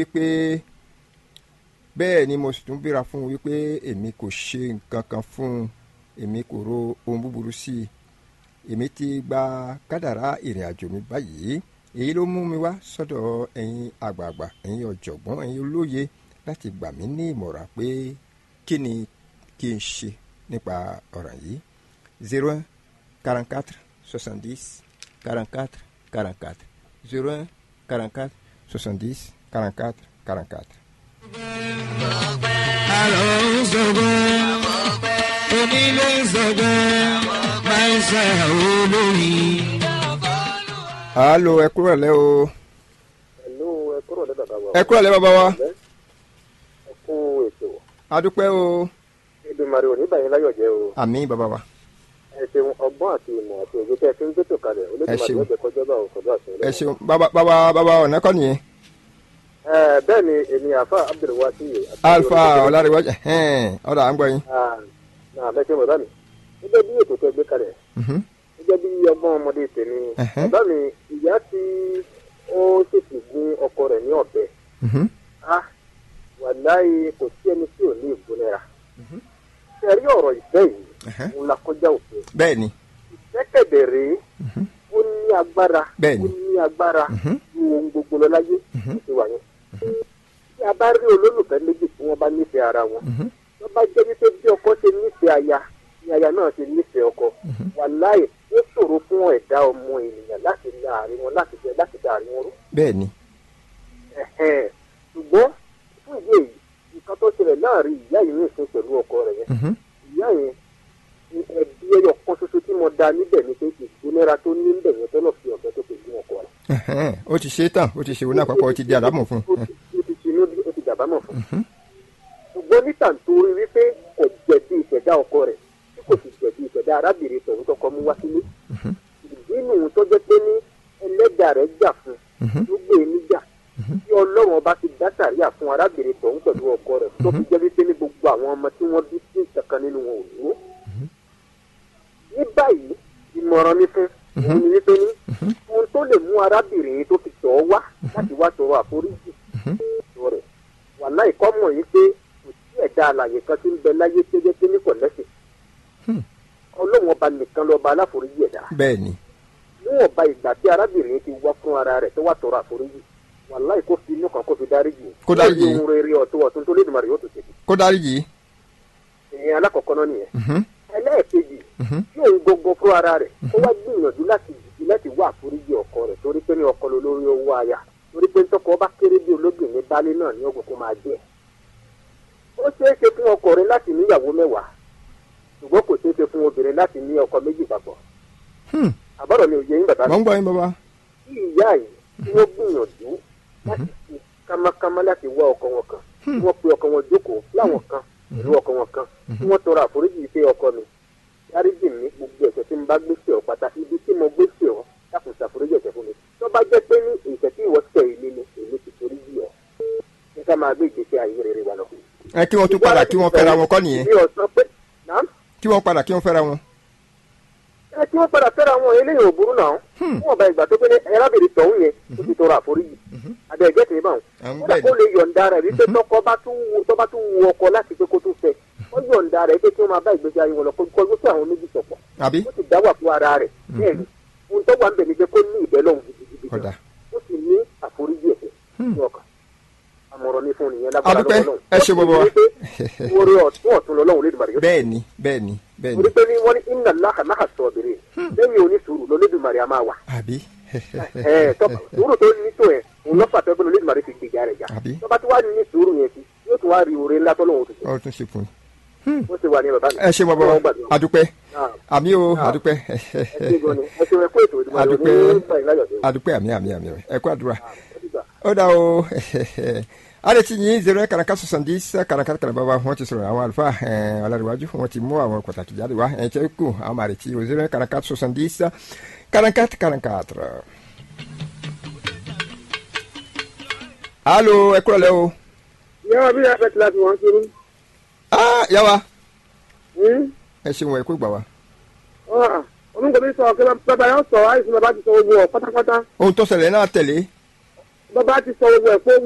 wípé bẹ́ẹ̀ ni mo sì tún bíra fún un wípé èmi kò ṣe nǹkan kan fún un èmi kò ro ohun búburú sí i èmi ti gba kádàrá ìrìn àjò mi báyìí èyí ló mú mi wá sọ́dọ̀ ẹ̀yin àgbààgbà ẹ̀yin ọ̀jọ̀gbọ́n ẹ̀yin olóye láti gbà mí ní ìmọ̀ràn pé kí ni kí n ṣe nípa ọ̀ràn yìí zero un quarante quatre soixante dix quarante quatre quarante quatre zero un quarante quatre soixante dix quarante quatre quarante quatre. àlọ́ ń sọ̀gbọ́n onílé ń sọ̀gbọ́n máa ń ṣe olóyin. alo ẹ kúrò lẹ́ o Hello, ẹ kúrò ní bàbá wa. ẹ kúrò lẹ́ bàbá wa Ẹ kú ètò. adúpẹ́ o Èdèmàrè ò ní bàyín láyọ̀ jẹ́ o. àmì bàbá wa Ẹ ṣeun ọgbọ́n àti ìmọ̀ àti òye tẹ́ ẹ fi ń gbètò kalẹ̀. Olódùmarè ṣeun. ọ̀jẹ̀ kọjọ́ bá òkòdó àṣẹ ẹ ṣeun bàbá bàbá bàbá ọ̀nà kọ́ nìyẹn Ẹ bẹ́ẹ̀ ni èmi àfa Abdulwasi. alfa ọ̀làríwájú ọ̀dà à ń gbọ́ yín. Náà mẹ́sẹ̀ bàbá mi. Gẹ́gẹ́ bí ètò tẹ́ gbé kalẹ̀. Mhm. Gẹ́gẹ́ bí ọgbọ́n ọmọdé tèmi. Ẹ̀hẹ́. Bàbá mi ìyá tí ó ṣèṣì gún ọkọ rẹ̀ ní ọ̀bẹ. Mhm. Ah, wàláyé kò sí ẹni tí ò ní ìgbónára. Ṣé ẹ rí ọ̀rọ̀ ìfẹ́ yìí? Ẹ̀hẹ́. Òun la kọjá òfin. bẹ́ẹ̀ ni ìfẹ́kẹ̀dẹ̀ rèé ó ní agbára Bẹ́ẹ̀ni. ó ní agbára Mhm. ju ohun gbogbo lọ láyé àti wà yẹn. tí a bá rí olólùfẹ́ méjì tí wọ́n bá nífẹ̀ẹ́ ara wọn tó bá jẹ́ wípé bí ọkọ ṣe nífẹ̀ẹ́ aya ni aya náà ṣe nífẹ̀ẹ́ ọkọ wàláyé ó ṣòro fún ẹ̀dá ọmọ ènìyàn láti la àárín wọn láti jẹ láti da àárín wọn rú. bẹ́ẹ̀ ni Ẹ̀hẹ́n. ṣùgbọ́n fún ìdí èyí nǹkan tó ṣẹlẹ̀ láàrin ìyá yìí ní ìsìn pẹ̀lú ọkọ rẹ̀ yẹn Mhm. ìyá yẹn ni ẹbí ẹyọ kan ṣoṣo tí mo da níbẹ̀ ni pé ìgbónára tó ní níbẹ̀ yẹn tọ́lọ̀ fi ọ̀bẹ tó fi gún ọkọ rẹ̀. Ẹ̀hẹ́n. ó ti ṣe é tán ó ti ṣe òun náà pápá ó ti di àdámọ̀ fún ó un. ti ó ti ṣinú bí ó ti dàbámọ̀ fún un. ṣùgbọ́n níta nítorí wípé kò jẹ̀bi ìṣẹ̀dá ọkọ rẹ̀ tí kò sì jẹ̀bi ìṣẹ̀dá arábìnrin tọ̀hún tọkọ mú wá sílé. ìdí nìyí tó jẹ́ pé ní ẹlẹ́dà rẹ̀ jà fún un ló gbé e níjà tí ọlọ́run ọba ti dá sàríà fún arábìnrin tọ̀hún pẹ̀lú ọkọ rẹ̀ tó fi jẹ́ wípé ní gbogbo àwọn ọmọ tí wọ́n bí sí ìṣẹ̀kan nínú wọn ò dúró. ní báyìí ìmọ̀ràn mi fún òun ni wípé ní ohun tó lè mú arábìnrin yìí tó fi tọ̀ ọ́ wá láti wá tọrọ àforíjì tó rẹ̀ wàhálà ìkọ́mọ̀ yìí pé kò sí ẹ̀dá alàyè kan tí ń bẹ láyé tó jẹ́ pé ní kò lẹ́sìn ọlọ́run ọba nìkan lọ́ba aláforíjì ẹ̀dá bẹ́ẹ̀ ni níwọ̀n ba ìgbà tí arábìnrin yìí ti wá fún ara rẹ̀ tó wá tọrọ àforíjì wàhálà kó fi inú kan kó fi dáríjì Kó dáríjì. lórí ohun rere ọ̀tún ọ̀tún tó lédùmarè yóò tó ṣe kó dárí yìí. ìyẹn alákọ̀ọ́kọ́ náà nìyẹn Mhm. ẹlẹ́ẹ̀kejì tí òun gbogbo fún ara rẹ̀ ó wá gbìyànjú láti jìjì láti wá àforíjì ọkọ rẹ̀ torí pé ní ọkọ ló lórí owó aya torí pé tọkọ bá kéré bí olóbìnrin baálé náà ní ọgbọ̀n kó máa jẹ́ ó ṣeé ṣe fún ọkùnrin láti níyàwó mẹ́wàá ṣùgbọ́n kò ṣeé ṣe fún obìnrin láti ní ọkọ méjì papọ̀ Hmm. àbọ̀rọ̀ mi ò yẹ yín bàbá mọ̀ ń gbọ́ yín bàbá. tí ìyá yìí tí wọ́n gbìyànjú láti fi kámákámá láti wá ọkọ wọn kan tí wọ́n pe ọkọ wọn jókòó láwọn kan pẹ̀lú ọkọ wọn kan tí wọ́n tọrọ àforíjì pé ọkọ mi dáríjì mi gbogbo ẹ̀ṣẹ̀ tí mo bá gbé sí ọ pátá ibi tí mo gbé sí ọ dákun ṣàforíjì ẹ̀ṣẹ̀ fún mi tó bá jẹ́ pé ní ìṣẹ̀ tí ìwọ tẹ̀ ilé ni èmi ti forí jì ọ ní ká máa gbé ìgbésí ayé rere wa lọ. ẹ kí wọ́n tún padà kí wọ́n fẹ́ra wọn kọ́ nìyẹn mi ò sọ pé nàám kí wọ́n padà kí wọ́n fẹ́ra wọn. ẹ tí wọ́n padà fẹ́ra wọn eléyìí ò burú náà fún ọba ìgbà tó pé ní arábìnrin tọ̀hún yẹn ó ti tọrọ àforíjì adé ẹ̀gẹ́ tèmi báwọn À ń kódà bẹ̀ kó ni. lè yọ̀ǹda rẹ̀ wípé tọkọ bá tún wu tó bá tún wu ọkọ láti pé kó tún fẹ́ ó yọ̀ǹda rẹ̀ pé kí wọ́n máa bá ìgbésí ayé wọn lọ kó kó sí àwọn méjì sọ̀pọ̀ àbí ó sì dá wà fún ara rẹ̀ bẹ́ẹ̀ ni ohun tó wà ń bẹ̀ ni pé kó ní ìbẹ́ lọ́hùn gidigidi gan. kódà. ó sì ní àforíjì ẹ̀ṣẹ̀ ní ọkàn àmọ̀ràn ní fún nìyẹn lágbára Adúpẹ́, lọ́wọ́ ẹ ṣé bàbá wa. orí ọ̀tún ọ̀tún lọ́lọ́run lédùmarè yóò bẹ́ẹ̀ ni bẹ́ẹ̀ ni bẹ́ẹ̀ torí ni pé ní wọ́n ní inna Allaha ma'a sabirin lẹ́yìn onísùúrù lọ́lẹ́dùmarè a máa wà àbí. ẹ tọ́ sùúrù tó ní tó ẹ̀ òun lọ́fà tó gbọ́dọ̀ lẹ́dùmarè fi gbèjà rẹ̀ jà Àbí? tó bá tí wàá ní sùúrù yẹn sí yóò tún wá rí oore ńlá tó lọ́wọ́ tó ṣe ọ tún ṣe fún ó ṣe wà ní bàbá mi. ẹ ṣe bàbá Ọlọ́run wa gbàdúrà. adúpẹ́ Ah, àmì o Ah. adúpẹ́ ẹ ṣe gan ni ẹ ṣe ẹkú ètò ìdìbò Adúpẹ́. ní ìgbà ìláyọ̀dé. adúpẹ́ àmì àmì àmì ẹ kú àdúrà. Ó dìgbà. ó dà o ale ti yin zero karaka sosandis karaka kara baba wọn ti sọ̀rọ̀ àwọn àlùfáà ẹn ọlọrìwájú wọn ti mú àwọn pàtàkì jáde wá ẹ jẹ kú àwọn máa retí o zero karaka sosandis karaka karaka tọrọ. alo ẹ kúrò lẹ o. yàrá bí yàrá bẹ́ẹ̀ ti láti wọ́n kiri. ah yawa ẹ ṣeun ẹ kó gbà wá. onígbà bí sọ ọ̀kẹ́ bàbá yóò sọ àìsàn bàbá ti sọ gbogbo ọ̀ pátápátá ohun tó ṣẹlẹ̀ náà tẹ̀lé bàbá ti sọ gbogbo ẹ̀ pé